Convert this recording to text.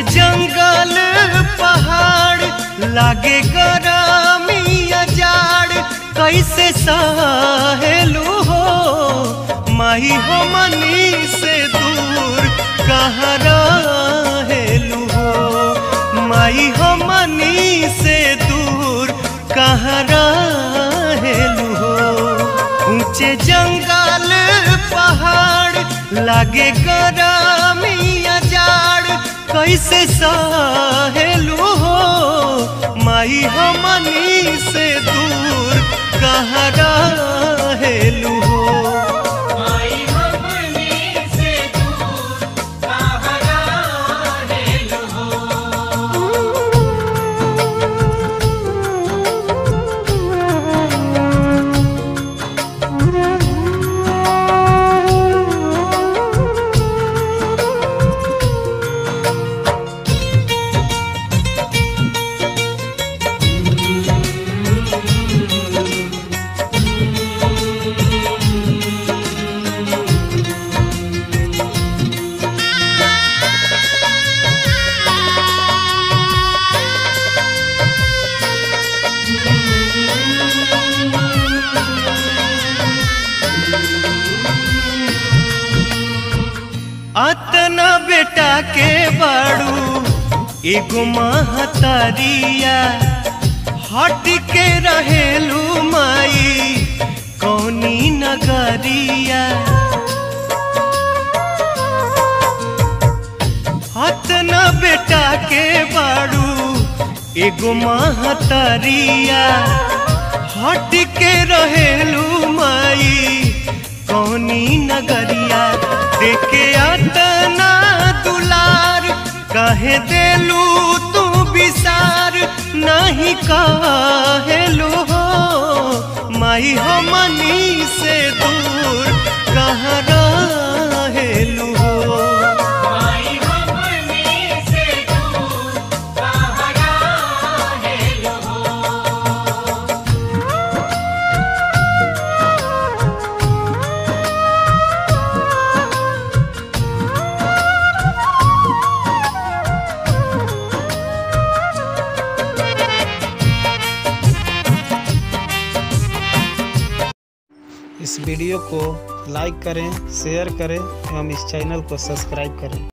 जंगल पहाड़ लागे गरमिया जाड़ कैसे सहेलू हो माही हो मनी से दूर कहाँ रहेलू हो माई हो मनी से दूर कहाँ रहेलू हो ऊंचे जंगल पहाड़ लागे गरमिया जाड़ कैसे सहेलू हो माई हो मनी से दूर कहाँ रहेलू हो माई हमनी से दूर कहाँ रहेलु हो अतना बेटा के बाड़ू एगो महतरिया हट के रहेलू माई कौनी नगरिया अतना बेटा के बाड़ू एगो महतरिया हट के रहेलू माई कौनी नगरिया देखे अतना दुलार कहे देलू तू विसार नहीं कहेलू हो माई हो मनी से दूर कहाँ रहेलू हो माई हमनी से दूर कहाँ रहेलु हो इस वीडियो को लाइक करें शेयर करें एवं इस चैनल को सब्सक्राइब करें